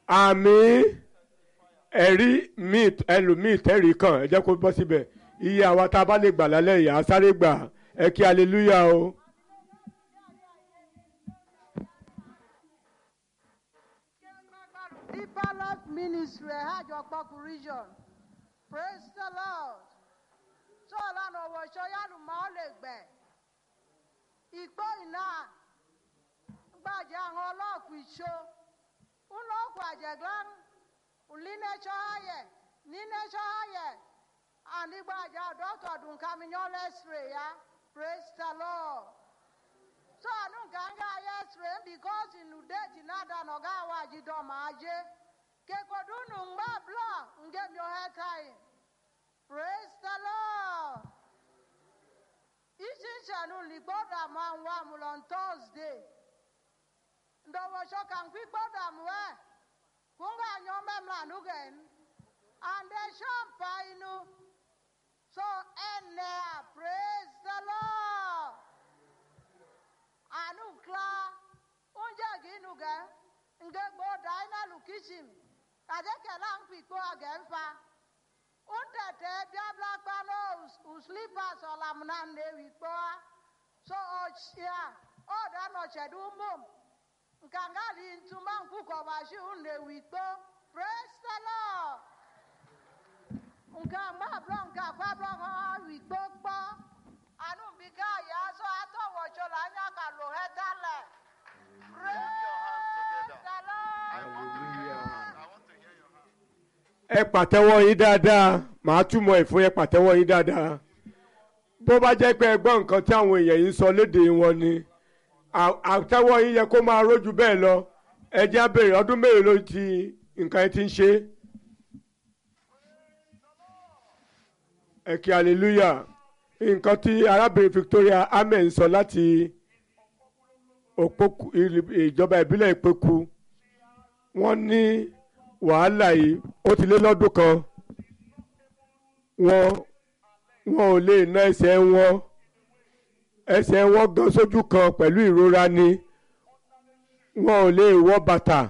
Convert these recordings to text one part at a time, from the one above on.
àmì ẹ̀rí míì ẹlòmíì tẹ́rì kan ẹ jẹ́ kó bọ́ síbẹ̀ iye àwa tá a bá lè gbà lálẹ́ yìí á sáré gbà ẹ kí aleluya o. Deeper Love Ministry, Hajjokpoku Region. Praise the Lord. So lánàá wọ ṣọ́yánù máa lè gbẹ̀. Ìgbó iná gbàjẹ́ àwọn ọlọ́ọ̀kù ìṣó. Ụlọọgwụ àjẹ̀glán, ùlínẹ́ṣọ́ ayẹ̀, nínẹ́ṣọ́ ayẹ̀. Ànígbàjà dọ́tọ̀ dùn kàmíyàn lẹ́sìrè ya. Praise the Lord. So anu ganga yesterday because in udeti nada no gawa jido maje. Ke kodunu ngba bla nge myo hetai. Praise the Lord. Isi chanu liboda man wa mulon Thursday. Ndowo shoka nkwi boda mwe. Kunga nyome mlanugen. And the champagne. So ene praise the Lord. anu kla oúnjẹ gínú gẹ nge gbó dáínà lù kìsìm àdékẹ́lá ń pìpó ọ̀gẹ̀ ń fa ń tẹ̀tẹ̀ bíábíá paná ùsùlípàs ọ̀làmùnà nèwì kpọ́ a so ọ̀ṣìà ọ̀dànà ṣẹ̀dú mọ́m nkàngá rí ntúmọ̀ nkúkọ̀ wáṣí ń nèwì kpọ́ praise the lord nkà mọ́àbúrò nkà kwábúrò hàn wì kpọ́ kpọ́ anu bi ká yà sọ àtọwọ̀ṣọ là ń yàgà lò ẹ́ dálẹ̀. praise the lord. ẹ pàtẹ́wọ́ yín dáadáa màá túmọ̀ ẹ̀ fún ẹ pàtẹ́wọ́ yín dáadáa bó bá jẹ́ pé ẹ gbọ́ nǹkan tí àwọn èèyàn yìí ń sọ léde wọn ni à- àtẹ́wọ́ yín yẹ kó máa rójú bẹ́ẹ̀ lọ ẹ jẹ́ á béèrè ọdún mélòó ló ti nǹkan ẹ ti ń ṣe ẹ kí hallelujah nǹkan tí arábìnrin Victoria amen sọ láti òpókù ìjọba ìbílẹ̀ ìpẹ́kù wọ́n ní wàhálà yìí ó ti lé lọ́dún kan wọ́n wọn ò lè ná ẹsẹ̀ wọn ẹsẹ̀ wọn gan sójú kan pẹ̀lú ìrora ni wọn ò lè wọ bàtà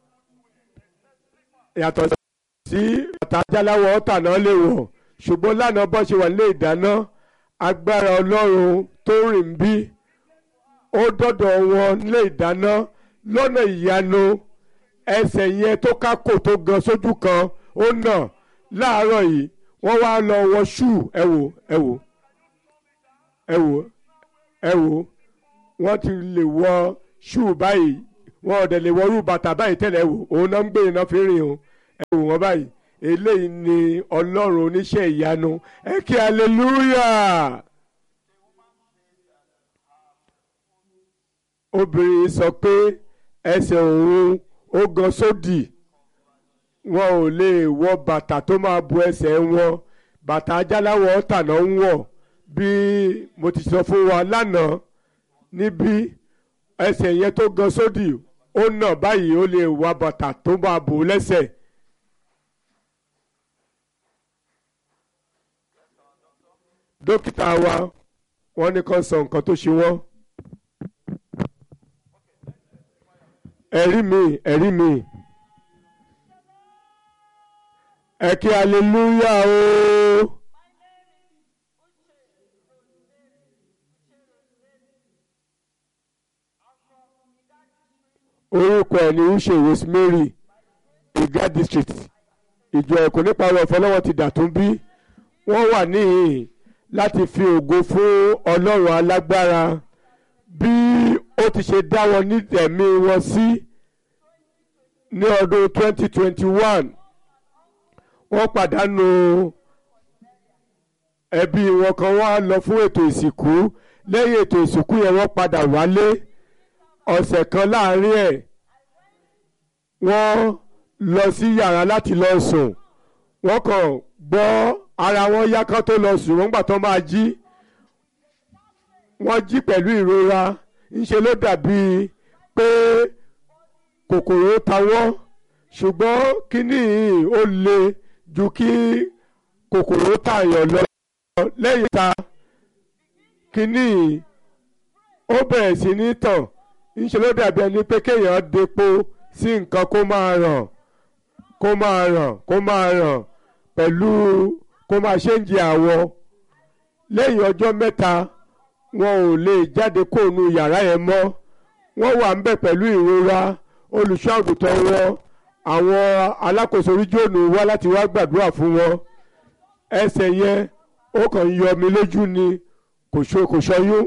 yàtọ̀ sí bàtà ajáláwọ̀ ọ̀tà náà lè wọ̀ ṣùgbọ́n lánàá bọ́ ṣe wà nílé ìdáná agbára ọlọ́run tó rìn bí ó dọ́dọ̀ wọn nílé ìdáná lọ́nà ìyanu ẹsẹ̀ yẹn tó kákò tó gan sójú kan ó nà láàárọ̀ yìí wọ́n wá lọ wọ ṣú ẹ wò ẹ wò ẹ wò ẹ wò wọ́n ti lè wọ ṣú báyìí wọ́n ọ̀dẹ̀ lè wọrú bàtà báyìí tẹ́lẹ̀ ẹ wò òun náà ń gbé iná fi rìn o ẹ wò wọ́n báyìí eléyìí ni ọlọ́run oníṣẹ́ ìyanu ẹ kí hallelujah. obìnrin sọ pé ẹsẹ̀ òun ó gan sódì wọn ò lè wọ bàtà tó máa bu ẹsẹ̀ wọn bàtà ajáláwọ̀ tàná ń wọ̀ bí mo ti sọ fún wa lánàá níbí ẹsẹ̀ yẹn tó gan sódì ó nà báyìí ó lè wọ bàtà tó máa bù ú lẹ́sẹ̀. dókítà wa wọ́n ní kó sọ nǹkan tó ṣe wọ́n. ẹ̀rí mi ẹ̀rí mi ẹ kí aleluya o. orúkọ ẹ̀ ní uche rosemary iga district ìjọ ẹ̀kọ́ nípa ọ̀rọ̀ ìfọlọ́wọ́ ti dàtún bí wọ́n wà níhìn láti fi ògo fún ọlọ́run alágbára bí ó ti ṣe dá wọn ní ẹ̀mí wọn sí ní ọdún 2021 wọ́n pàdánù ẹbí wọn kan wá lọ fún ètò ìsìnkú lẹ́yìn ètò ìsìnkú yẹn wọ́n padà wálé ọ̀sẹ̀ kan láàrin ẹ̀ wọ́n lọ sí yàrá láti lọ sùn wọ́n kàn gbọ́ ara wọn yá kán tó lọ sùn wọ́n gbà tó máa jí wọ́n jí pẹ̀lú ìrora ńṣe ló dàbí pé kòkòrò ta wọ́n ṣùgbọ́n kínní yìí ó le ju kí kòkòrò tààyàn lọ lẹ́yìn ta kínní yìí ó bẹ̀rẹ̀ sí ní tàn ńṣe ló dàbí ẹni pé kéèyàn depo sí nǹkan kó máa ràn kó máa ràn kó máa ràn pẹ̀lú kó máa ṣéǹjì àwọ̀ lẹ́yìn ọjọ́ mẹ́ta wọn ò lè jáde kóònù yàrá yẹn mọ́ wọ́n wà ń bẹ̀ pẹ̀lú ìrora olùṣọ́ àgùntàn wọn àwọn alákòóso oríjòònù wá láti wá gbàdúrà fún wọn ẹsẹ̀ yẹn ó kàn ń yọ mi lójú ni kò ṣo- kò ṣọyún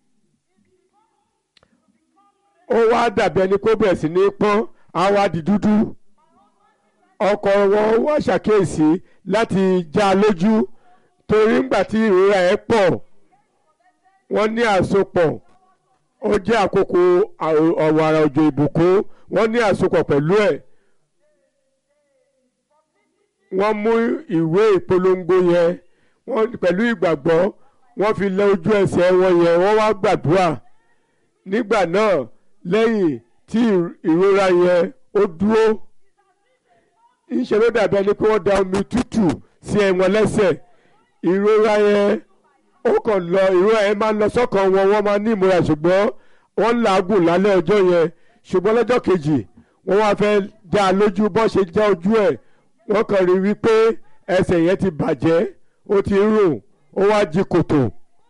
ó wá dàbí ẹni kó bẹ̀rẹ̀ sí ní pọ́n á wá di dúdú ọkọ wọn wá ṣàkíyèsí láti já a lójú torí ńgbà tí ìrora ẹ̀ pọ̀ wọ́n ní àsopọ̀ ó jẹ́ àkókò àrò- ọ̀wàrà òjò ìbùkún wọ́n ní àsopọ̀ pẹ̀lú ẹ̀ wọ́n mú ìwé ìpolongo yẹn wọ́n pẹ̀lú ìgbàgbọ́ wọ́n fi lẹ ojú ẹsẹ̀ wọn yẹn wọ́n wá gbàdúrà nígbà náà lẹ́yìn tí ìrora yẹn ó dúró ńṣe ló dàbí ẹni pé wọ́n da omi tútù sí ẹ̀wọ̀n lẹ́sẹ̀ ìrora yẹn ó kàn lọ ìrora yẹn máa ń lọ sọ́kàn wọn wọ́n máa ní ìmúra ṣùgbọ́n wọ́n ń làágùn lálẹ́ ọjọ́ yẹn ṣùgbọ́n lọ́jọ́ kejì wọ́n wá fẹ́ dá a lójú bọ́ ṣe já ojú ẹ̀ wọ́n kàn rí wípé ẹsẹ̀ yẹn ti bàjẹ́ ó ti ń rùn ó wá jí kòtò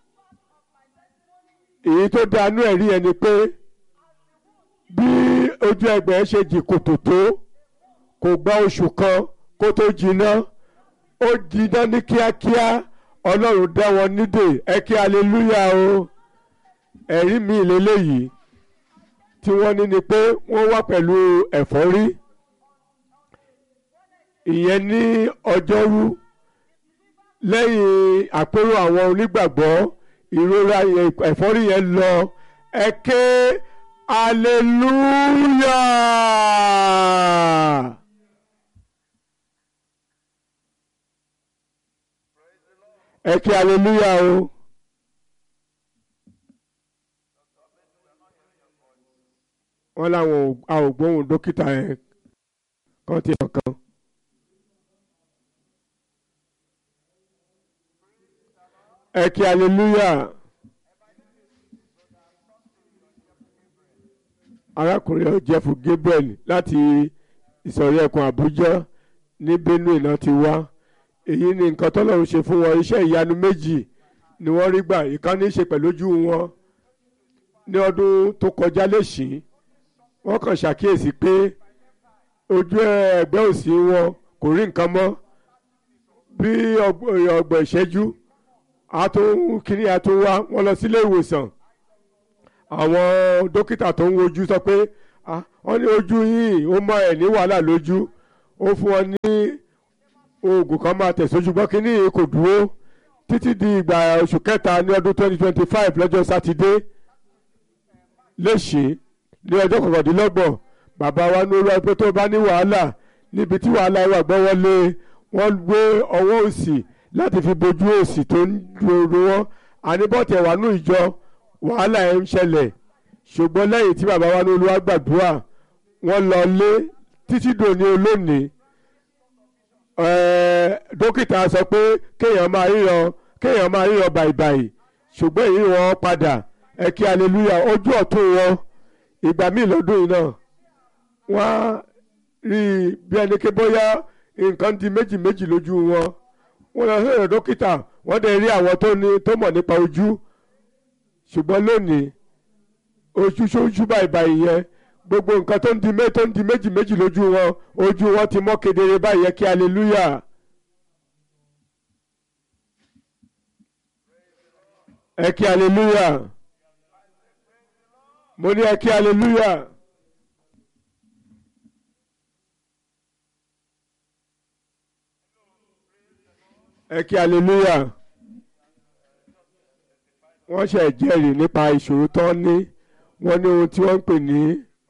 èyí tó dánú ẹ̀rí ẹ̀ ni pé bí ojú ẹgbẹ́ ṣe jí kòtò tó kò gba oṣù kan kó tó jiná ó jiná ní kíákíá ọlọ́run dá wọn nídè ẹ kí aleluya o ẹ̀rí mi lélẹ́yìí tí wọ́n ní ni pé wọ́n wá pẹ̀lú ẹ̀fọ́rí ìyẹn ní ọjọ́rú lẹ́yìn àpérò àwọn onígbàgbọ́ ìrora yẹn ẹ̀fọ́rí yẹn lọ ẹ ké aleluya. ẹ kí aleluya o. wọ́n láwọn ò- a ò gbóhùn dókítà yẹn kàn ti hàn kan. ẹ kí aleluya. arákùnrin ọ̀jẹ̀fù Gabriel láti ìsọ̀rí ẹkùn Àbújá ní Benue náà ti wá èyí ni nǹkan tọ́lọ́run ṣe fún wọn iṣẹ́ ìyanu méjì ni wọ́n rí gbà ìkan ní í ṣe pẹ̀lú ojú wọn ní ọdún tó kọjá lẹ́sìn wọ́n kàn ṣàkíyèsí pé ojú ẹgbẹ́ òsì wọn kò rí nǹkan mọ́ bí ọgbọ̀n ìṣẹ́jú àtún kínní àtún wá wọ́n lọ sílé ìwòsàn àwọn dókítà tó ń wojú sọ pé "Ah, wọ́n ní ojú yìí ó mọ ẹ̀ ní wàhálà lójú ó fún wọn ní oògùn kan máa tẹ̀sójú gbọ́ kínní yìí kò dúró títí di ìgbà oṣù kẹta ní ọdún twenty twenty five lọ́jọ́ sátidé léṣe ní ọjọ́ kọkàndínlọ́gbọ̀n bàbá wa ní olúwa pé tó bá ní wàhálà níbi tí wàhálà wà gbọ́ wọlé wọ́n gbé ọwọ́ òsì láti fi bojú òsì tó ń dúró wọn àníbọ̀tẹ̀ wà nù ìjọ wàhálà ẹ̀ ń ṣẹlẹ̀ ṣùgbọ́n lẹ́yìn tí bàbá wa ní olúwa gbàdúrà wọ́n lọ lé títí dòní olónìí ẹ̀ẹ́ dókítà sọ pé kéèyàn máa ríran kéèyàn máa ríran bàìbàì ṣùgbọ́n èyí wọn padà ẹ kí aleluya ojú ọ̀tún wọn ìgbà míì lọ́dún yìí náà wọ́n á rí i bí ẹni ké bóyá nǹkan di méjì méjì lójú wọn wọ́n lọ sí ọ̀dọ̀ dókítà wọ́n dẹ̀ rí àwọn tó ní tó mọ̀ nípa ojú ṣùgbọ́n lónìí ojú ṣojú bàìbàì yẹn gbogbo nǹkan tó ń di mé- tó ń di méjì méjì lójú wọn ojú wọn ti mọ́ kedere báyìí yẹ kí aleluya. ẹ kí aleluya mo ní ẹ kí aleluya ẹ kí aleluya wọ́n ṣe jẹ́rìí nípa ìṣòro tó ń ní wọ́n ní ohun tí wọ́n ń pè ní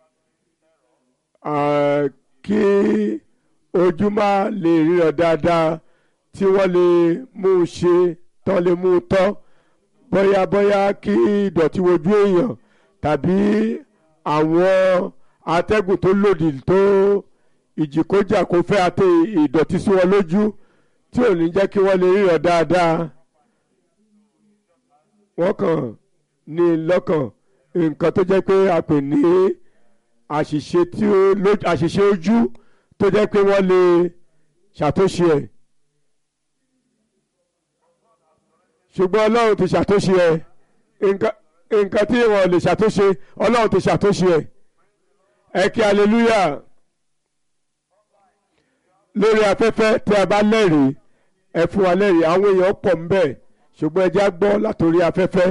ah, kí ojú má lè ríran dáadáa tí wọ́n lè mú un ṣe tán lè mú un tọ́ bóyá bóyá kí ìdọ̀tí wojú èèyàn tàbí àwọn atẹ́gùn tó lòdì tó ìjìkójà kó fẹ́ àti ìdọ̀tí sí wọn lójú tí ò ní jẹ́ kí wọ́n lè ríran dáadáa wọ́n kàn ní lọ́kàn nǹkan tó jẹ́ pé a pè ní àṣìṣe tí ó lójú àṣìṣe ojú tó jẹ́ pé wọ́n lè ṣàtúnṣe ẹ̀ ṣùgbọ́n ọlọ́run ti ṣàtúnṣe ẹ̀ nǹkan nǹkan tí wọ́n lè ṣàtúnṣe ọlọ́run ti ṣàtúnṣe ẹ̀ ẹ kí hallelujah lórí afẹ́fẹ́ tí a bá lẹ́rìí ẹ fún wa lẹ́rìí àwọn èèyàn pọ̀ ń bẹ̀ ṣùgbọ́n ẹ já gbọ́ látòrí afẹ́fẹ́.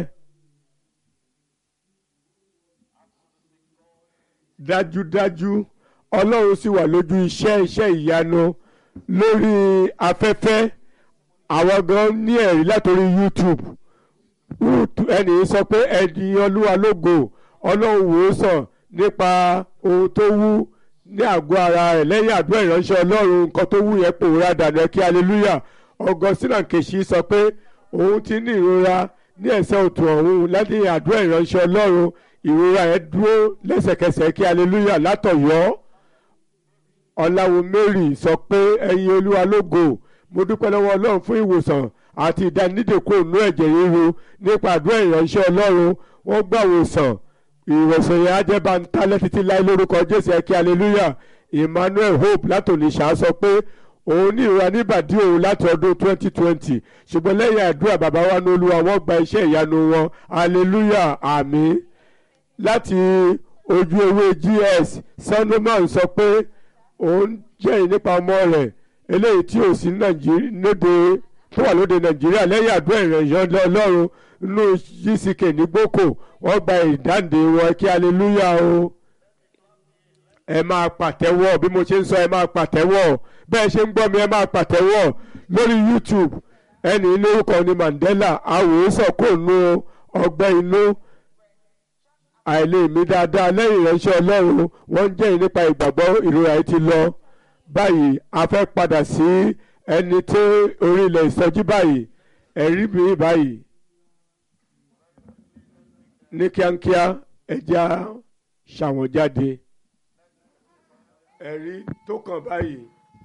dájúdájú ọlọ́run sì wà lójú iṣẹ́ iṣẹ́ ìyanu lórí afẹ́fẹ́ àwọn gan ní ẹ̀rí látòrí YouTube Ruth ẹnì sọ pé ẹ̀dín olúwa lógo ọlọ́run wò ó sàn nípa ohun tó wú ní àgọ́ ara rẹ̀ lẹ́yìn àdúrà ìránṣẹ́ ọlọ́run nǹkan tó wú yẹn pòórá dànù kí hallelujah Augustine Nkechi sọ pé òun ti ní ìrora ní ẹsẹ̀ òtún ọ̀hún lẹ́yìn àdúrà ìránṣẹ́ ọlọ́run ìrora yẹn dúró lẹ́sẹ̀kẹsẹ̀ kí hallelujah látọ̀yọ́ ọ̀làwọ̀ Mary sọ pé ẹ̀yin olúwa lógo mo dúpẹ́ lọ́wọ́ ọlọ́run fún ìwòsàn àti ìdánidèkó ònú ẹ̀jẹ̀ ríru nípa àdúrà ìránṣẹ́ ọlọ́run wọ́n gbà wòsàn ìwòsàn yẹn á jẹ́ bá ń tálẹ́ títí láì lórúkọ jésù ẹ̀kí hallelujah emmanuel hope látòlíṣà sọ pé òun ní ìrora níbàdí òun láti ọdún 2020 ṣùgbọ́n lẹ́yìn àdúrà bàbá wa ní olúwa wọ́n gba iṣẹ́ ìyanu wọn hallelujah àmín láti ojú ewé gs sanoman sọ pé òun jẹ́rìí nípa ọmọ rẹ̀ eléyìí tí ò sí nàìjíríà lóde tó wà lóde nàìjíríà lẹ́yìn àdúrà ìrànṣẹ́ ọlọ́run nínú gck ní gboko wọ́n gba ìdáǹdè wọn kí hallelujah o ẹ máa pàtẹ́wọ́ bí mo ṣe ń sọ ẹ máa pàtẹ́wọ́ bẹ́ẹ̀ ṣe ń gbọ́ mi ẹ máa pàtẹ́wọ́ lórí youtube ẹni lórúkọ ni mandela àwòrán kò nu ọgbẹ́ inú àìlèmí dáadáa lẹ́yìn ìránṣẹ́ ọlọ́run wọ́n ń jẹ́rìí nípa ìgbàgbọ́ ìrora yìí ti lọ báyìí a fẹ́ padà sí ẹni tó orí ilẹ̀ ìsọjí báyìí ẹ̀rí mi báyìí ní kíákíá ẹja ṣàwọn jáde ẹ̀rí tó kàn báyìí.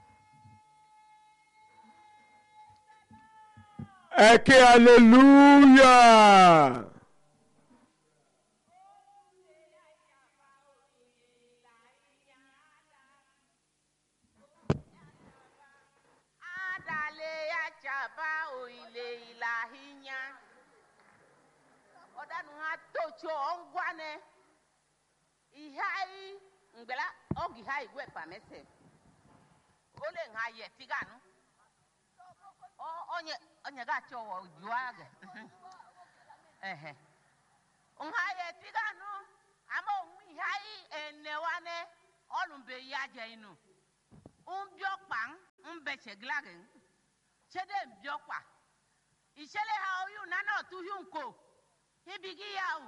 ẹ ké hallelujah. adale achaba oile ilahinya ọdanu ha tocho ngwane ihai ngbela ogi ha igwe pamese ole nha ye tiganu o onye onye ga cho wo juage ehe nha ye tiganu ama onwu ihai enewane olumbe yaje inu umbiokpa mbecheglagen chede mbiokpa ìṣẹ̀lẹ̀ ha oyún nánà tuhiu nko ibigi ya o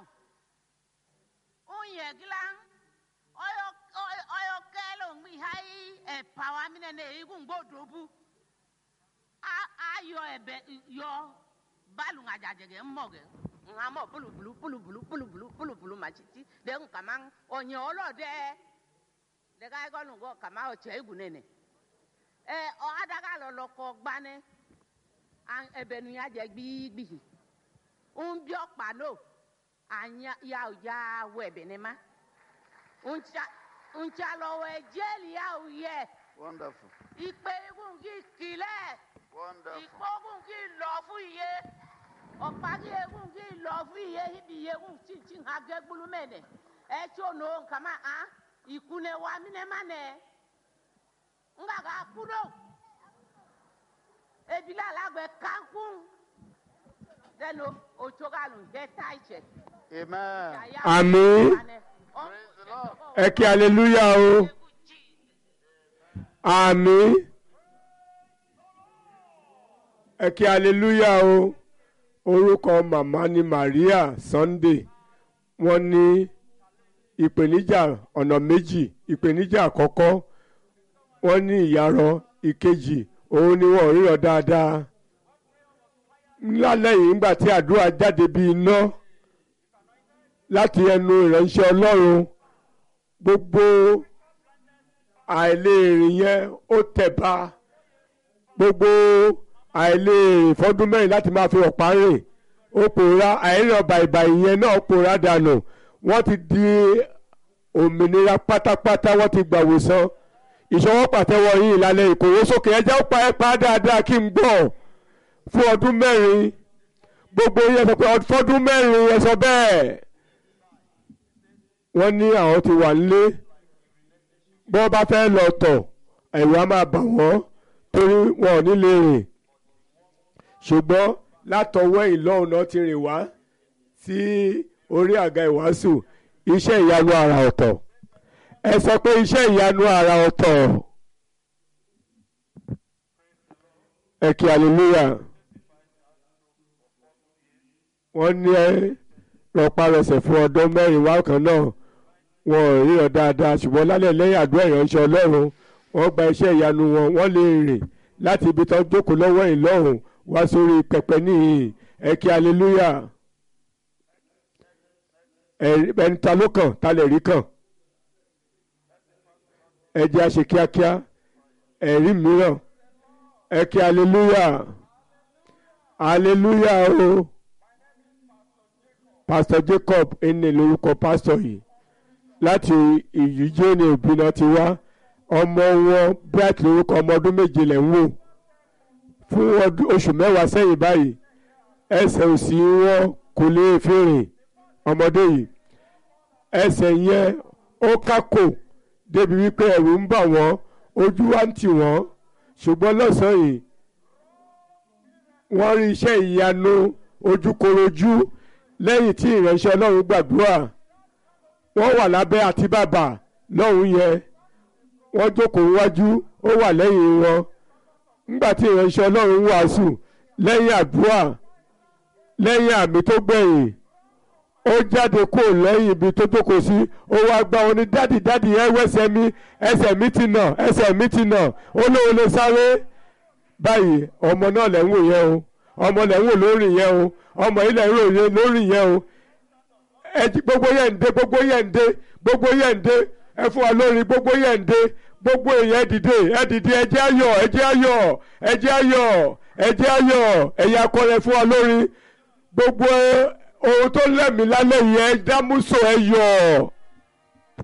unye gila ọyọ ọyọ kẹlẹ òun ìhà yí ẹpà wa mi nẹnẹ igun gbódòbu ayọ ẹbẹ yọ balu ŋadzadzẹgẹ mọgẹ ŋamọ bulubulu bulubulu bulubulu bulubulu matsitsi de nkama ọnyẹ ọlọdẹ dẹka ẹkọlu nkọ kama ọtsẹ igun nẹnẹ ẹ ọ adaka lọlọ kọ gbanẹ ẹbẹnu ya jẹ gbigbi ń bí ọ̀pá náà ànyà ya ò ya wọ ẹ̀bẹ̀ ní ma ntsa lọ́wọ́ ẹ̀jẹ̀lì ya ò yẹ Wonderful. ìpè igun kì í kìlẹ̀ Wonderful. ìkógun kì í lọ fún iye ọ̀pá kì í egun kì í lọ fún iye ibi iye egun tí tí ha gẹ́ gbulu mẹ́nẹ̀ ẹ̀ tí o nò nkàmá hàn ìkúnẹ̀ wa mí nẹ́ má nẹ̀ nga ka kudo ebile alagbe kankun dẹnu otsogalu jẹ taitsẹ. Amen. Àmín. Praise the Lord. ẹ kí hallelujah o àmín ẹ kí hallelujah o orúkọ màmá ni Maria Sunday wọ́n ní ìpèníjà ọ̀nà méjì ìpèníjà àkọ́kọ́ wọ́n ní ìyarọ ìkejì òun ni wọ́n ríran dáadáa lálẹ́ yìí ńgbà tí àdúrà jáde bíi iná láti ẹnu ìránṣẹ́ Ọlọ́run gbogbo àìlèrìn yẹn ó tẹ̀ba gbogbo àìlèrìn fọ́dún mẹ́rin láti máa fi ọ̀pá rìn ó pòórá àìrìn bàìbàì yẹn náà pòórá dànù wọ́n ti di òmìnira pátápátá wọ́n ti gbàwòsàn ìṣọwọ́ pàtẹ́wọ́ yín ìlàlẹ̀ ìkòwé sókè ẹjẹ́ ó pa ẹ́ pa á dáadáa kí n gbọ́ fún ọdún mẹ́rin gbogbo yẹn sọ pé fọdún mẹ́rin ẹ sọ bẹ́ẹ̀ wọ́n ní àwọn ti wà nílé bí wọ́n bá fẹ́ lọ tọ̀ ẹ̀rù á máa bà wọ́n torí wọn ò ní lè rìn ṣùgbọ́n látọwọ́ ìlọ́run náà ti rìn wá sí orí àga ìwàásù iṣẹ́ ìyanu àrà ọ̀tọ̀ ẹ sọ pé iṣẹ́ ìyanu àrà ọ̀tọ̀ ẹ kí hallelujah wọ́n ní ẹ rọparọsẹ̀ fún ọdún mẹ́rin wá kan náà wọn ò ríran dáadáa ṣùgbọ́n lálẹ́ lẹ́yìn àdúrà ìránṣẹ́ ọlọ́run wọ́n gba iṣẹ́ ìyanu wọn wọ́n lè rìn láti ibi tó jókòó lọ́wọ́ ìlọ́run wá sórí pẹpẹ níhìn ẹ kí hallelujah ẹni ta ló kàn ta lè rí kàn ẹ jẹ́ àṣe kíákíá ẹ̀rí mìíràn ẹ kí hallelujah hallelujah o. Oh pastor jacob ene lórúkọ pastor yìí láti ìyíjẹ́ ní òbínà ti wá ọmọ wọn bright lórúkọ ọmọ ọdún méje lẹ̀ ń wò fún oṣù mẹ́wàá sẹ́yìn báyìí ẹsẹ̀ òsì wọn kò lè fi rìn ọmọdé yìí ẹsẹ̀ yẹn ó kákò débi wípé ẹ̀rù ń bà wọ́n ojú wa ń tì wọ́n ṣùgbọ́n lọ́sàn-án yìí wọ́n rí iṣẹ́ ìyanu ojúkorojú lẹ́yìn tí ìránṣẹ́ ọlọ́run gbàdúrà wọ́n wà lábẹ́ àti bàbà lọ́hùn yẹn wọ́n jókòó wájú ó wà lẹ́yìn wọn nígbà tí ìránṣẹ́ ọlọ́run wàásù lẹ́yìn àdúrà lẹ́yìn àmì tó gbẹ̀yìn ó jáde kó lẹ́yìn ibi tó jókòó sí ó wá gbá wọn ní dádì dádì ẹ wẹ́sẹ̀ mi ẹsẹ̀ mi ti nà ẹsẹ̀ mi ti nà ó lóun lè sáré báyìí ọmọ náà lẹ́ ń wò yẹn o ọmọ lẹ́ ń wò lórí yẹn o ọmọ ilẹ̀ ìròyìn lórí yẹn o ẹjí gbogbo yẹn ń dé gbogbo yẹn ń dé gbogbo yẹn ń dé ẹ fún wa lórí gbogbo yẹn ń dé gbogbo èèyàn ẹ dìde ẹ dìde ẹ jẹ́ ayọ̀ ẹ jẹ́ ayọ̀ ẹ jẹ́ ayọ̀ ẹ jẹ́ ayọ̀ ẹ̀yà akọrin fún wa lórí gbogbo ohun tó lẹ́mìí lálẹ́ yìí ẹ dámúso ẹ yọ̀